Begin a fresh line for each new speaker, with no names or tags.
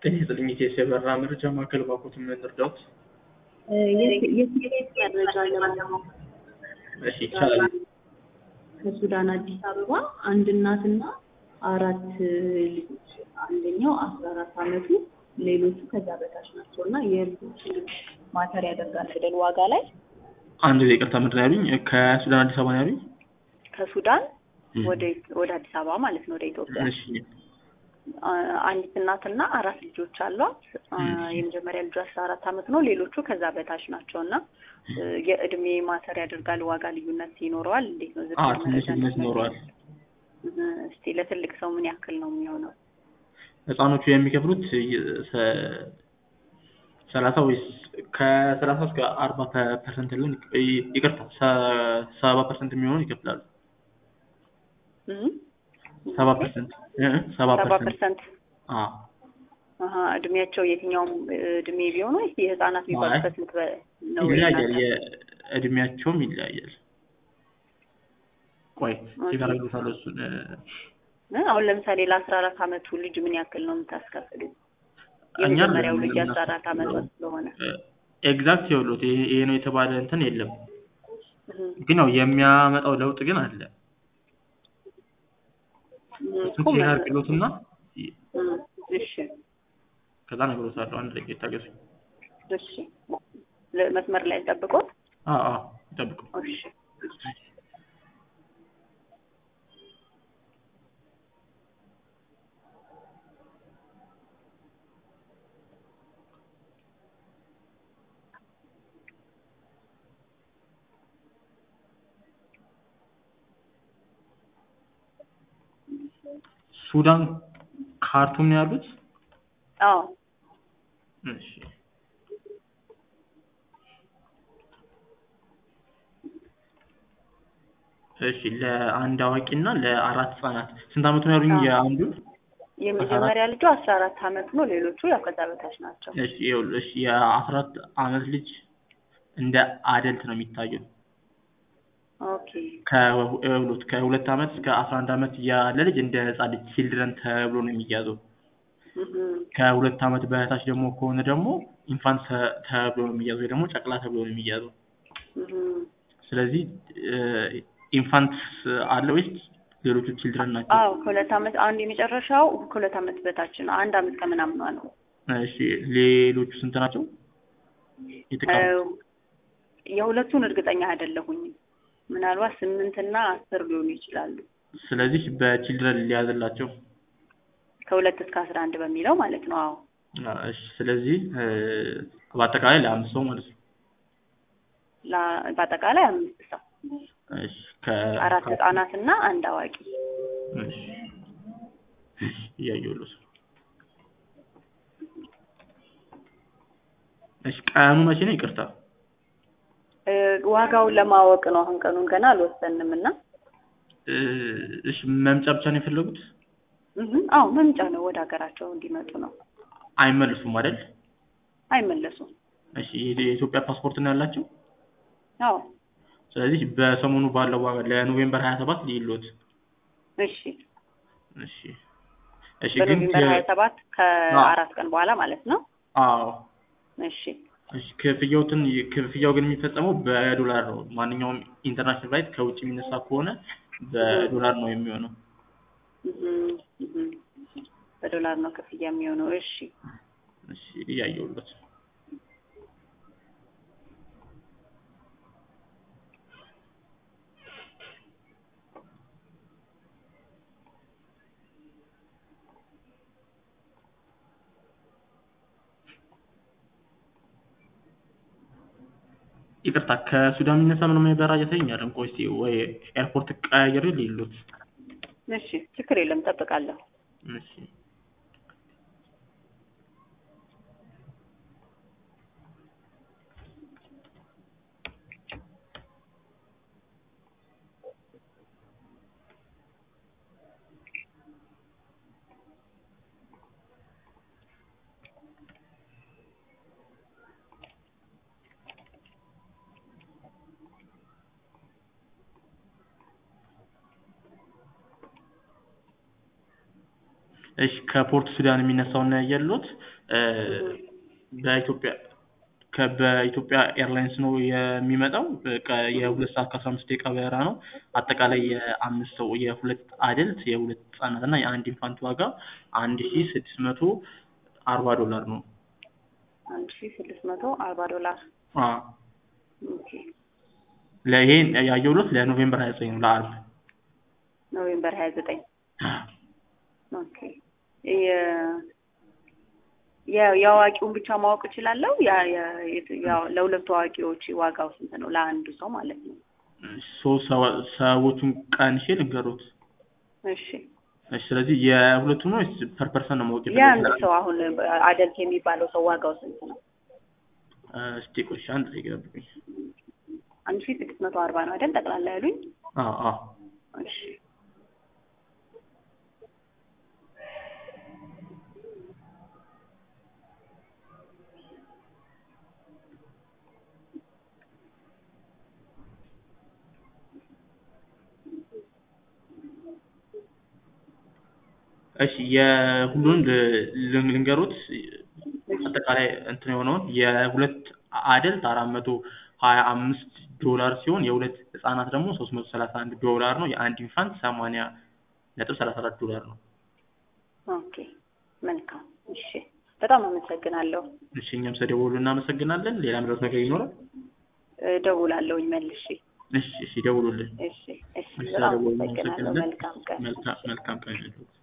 ጤና ይስጥልኝ የኢትዮ የበረራ መረጃ ማዕከል ባኮት ምን ልርዳዎት?
የትኬት መረጃ ለማወቅ
እሺ ይቻላል።
ከሱዳን አዲስ አበባ አንድ እናትና አራት ልጆች አንደኛው አስራ አራት አመቱ ሌሎቹ ከዛ በታች ናቸው እና የልጆች ማተር ያደርጋል አይደል ዋጋ ላይ
አንድ ላይ ይቅርታ ምንድን ነው ያሉኝ? ከሱዳን አዲስ አበባ ነው ያሉኝ?
ከሱዳን
እም።
ወደ ወደ አዲስ አበባ ማለት ነው ወደ ኢትዮጵያ
እሺ
አ- አንዲት እናትና አራት ልጆች አሏት። አ፣
እም።
የመጀመሪያ ልጁ አስራ አራት አመት ነው። ሌሎቹ ከዛ በታች ናቸው እና እ፣ የእድሜ ማተር ያደርጋል ዋጋ ልዩነት ይኖረዋል። እንዴት ነው
አ
ዝርዝር
ትንሽ
መረጃ
ልዩነት
ነው?
ይኖረዋል።
እ፣ እስቲ ለትልቅ ሰው ምን ያክል ነው የሚሆነው?
ህፃኖቹ የሚከፍሉት የ- ሰ- ሰላሳ ወይስ ከሰላሳ እስከ አርባ ፐ- ፐርሰንት ሊሆን ይ- ይቅርታ ሰ- ሰባ ፐርሰንት የሚሆነውን ይከፍላሉ።
እም?
ሰባ ፐርሰንት እ እ ሰባ
ሰባ
ፐርሰንት
ፐርሰንት
አ
አሀ፣ እድሜያቸው የትኛውም እድሜ ቢሆኑ ወይስ የህፃናት የሚባሉበት ስንት በ- ነው?
ይለያያል።
የእናንተ?
የእድሜያቸውም ይለያያል። ቆይ ሲጋራግሉታል እሱን እ፣
እ፣ አሁን ለምሳሌ ለአስራ አራት አመቱ ልጅ ምን ያክል ነው የምታስከፍሉ?
እኛ
የመጀመሪያው ልጅ
ምንም
አስራ አራት አመት ስለሆነ
ኤግዛክት የውሎት ይሄ ይሄ ነው የተባለ እንትን የለም።
እም፣
ግን ያው የሚያመጣው ለውጥ ግን አለ።
እም፣
እሱን
እኮ
ቼክ
ምን-
አድርግሎትና
እም፣ እሺ
ከዛ ነግሮታለሁ። አንድ ደቂቃ ይታገሱ።
እሺ ለ- መስመር ላይ ጠብቆት።
አዎ አዎ ይጠብቁ።
እሺ
ሱዳን ካርቱም ነው ያሉት?
አዎ
እሺ እሺ ለአንድ አዋቂና ለአራት ህጻናት ስንት አመቱ ነው ያሉኝ?
አዎ።
የአንዱ
የመጀመሪያ ልጁ አስራ አራት አመት ነው። ሌሎቹ ያው ከዛ በታች ናቸው።
እሺ ይኸውልህ፣ እሺ የአስራ አራት አመት ልጅ እንደ አደልት ነው የሚታየው።
ኦኬ
ከሁ- ይኸውልህ ከሁለት አመት እስከ አስራ አንድ አመት ያለ ልጅ እንደ ህጻን ልጅ ቺልድረን ተብሎ ነው የሚያዘው።
እም፣
ከሁለት አመት በታች ደግሞ ከሆነ ደግሞ ኢንፋንት ተ- ተብሎ ነው የሚያዘው ወይ ደግሞ ጨቅላ ተብሎ ነው የሚያዘው።
እም።
ስለዚህ ኢንፋንት አለ ወይስ ሌሎቹ ቺልድረን ናቸው?
አዎ ከሁለት አመት አንድ የመጨረሻው ከሁለት አመት በታች ነው። አንድ አመት ከምናምኗ ነው።
እሺ ሌሎቹ ስንት ናቸው? የተቀሩት?
የሁለቱን እርግጠኛ አይደለሁኝም። ምናልባት ስምንት እና አስር ሊሆኑ ይችላሉ።
ስለዚህ በቺልድረን ሊያዝላቸው።
ከሁለት እስከ አስራ አንድ በሚለው ማለት ነው። አዎ
አ፣ እሺ ስለዚህ እ፣ በአጠቃላይ ለአምስት ሰው ማለት ነው።
ላ- በአጠቃላይ አምስት ሰው
እሺ ከ
አራት
ከ-
ህጻናት እና አንድ አዋቂ።
እሺ እሺ፣ እያየሁልህ ነው። እሺ ቀኑ መቼ ነው? ይቅርታ
እ፣ ዋጋውን ለማወቅ ነው። አሁን ቀኑን ገና አልወሰንም እና
እ፣ እሺ መምጫ ብቻ ነው የፈለጉት?
እህም፣ አዎ መምጫ ነው። ወደ ሀገራቸው እንዲመጡ ነው።
አይመልሱም አይደል?
አይመለሱም።
እሺ የ- የኢትዮጵያ ፓስፖርት ነው ያላቸው?
አዎ
ስለዚህ በሰሞኑ ባለው ዋጋ ለኖቬምበር 27 ሊሎት።
እሺ
እሺ እሺ ግን
በኖቬምበር
የ-
ሀያ ሰባት ከአራት ቀን በኋላ ማለት ነው።
አዎ
እሺ
እሺ ክፍያውትን ክፍያው ግን የሚፈጸመው በዶላር ነው። ማንኛውም ኢንተርናሽናል ፍላይት ከውጭ የሚነሳ ከሆነ በዶላር ነው የሚሆነው።
እህም፣ እህም። በዶላር ነው ክፍያ የሚሆነው። እሺ
እሺ እያየሁለት ይቅርታ ከሱዳን የሚነሳ ምንም የበረራ እያሳየኝ አይደለም። ቆይ እስኪ ወይ ኤርፖርት ቀያየር ሊሉት።
እሺ ችግር የለም ጠብቃለሁ።
እሺ እሺ ከፖርት ሱዳን የሚነሳውን ነው ያየሉት እ በኢትዮጵያ ከ- በኢትዮጵያ ኤርላይንስ ነው የሚመጣው ከ- የሁለት ሰዓት ከአስራ አምስት ደቂቃ በረራ ነው። አጠቃላይ የአምስት ሰው የሁለት አደልት የሁለት ህጻናት እና የአንድ ኢንፋንት ዋጋ አንድ ሺ ስድስት መቶ አርባ ዶላር ነው።
አንድ ሺ ስድስት መቶ አርባ ዶላር
አ
ኦኬ
ለይሄን ያየሁት ለኖቬምበር ሀያ ዘጠኝ ነው ለአርብ
ኖቬምበር ሀያ ዘጠኝ ኦኬ የ- የ- የአዋቂውን ብቻ ማወቅ እችላለሁ? ያ- ያ- የት- ያው- ለሁለቱ አዋቂዎች ዋጋው ስንት ነው? ለአንዱ ሰው ማለት ነው።
ሶስት ሰዋ- ሰዎቹን ቀንሼ ልንገሩት።
እሺ
እሺ ስለዚህ የሁለቱ ነው ወይስ ፐር ፐርሰን ነው ማወቅ
የአንድ
የፈለጉት?
ሰው አሁን አደልት የሚባለው ሰው ዋጋው ስንት ነው?
እ እስቲ ቆይ እሺ፣ አንድ ደቂቃ ጠብቁኝ።
አንድ ሺ ስድስት መቶ አርባ ነው አይደል? ጠቅላላ ያሉኝ።
አዎ አዎ
እሺ
እሺ የሁሉንም ል- ል- ልንገሩት አጠቃላይ እንትን የሆነውን የሁለት አደልት አራት መቶ ሀያ አምስት ዶላር ሲሆን የሁለት ህጻናት ደግሞ ሶስት መቶ ሰላሳ አንድ ዶላር ነው። የአንድ ኢንፋንት ሰማንያ ነጥብ ሰላሳ አራት ዶላር ነው።
ኦኬ መልካም። እሺ በጣም አመሰግናለሁ።
እሺ እኛም ስለደወሉ እናመሰግናለን። ሌላ ምረት ነገር ይኖራል?
እደውላለሁኝ መልሼ።
እሺ እሺ ደውሉልን።
እሺ እሺ
እሺ
በጣም
ስለደወሉ
አመሰግናለሁ።
እናመሰግናለን።
መልካም ቀን።
መልካም መልካም ቀን ይሁንልዎት።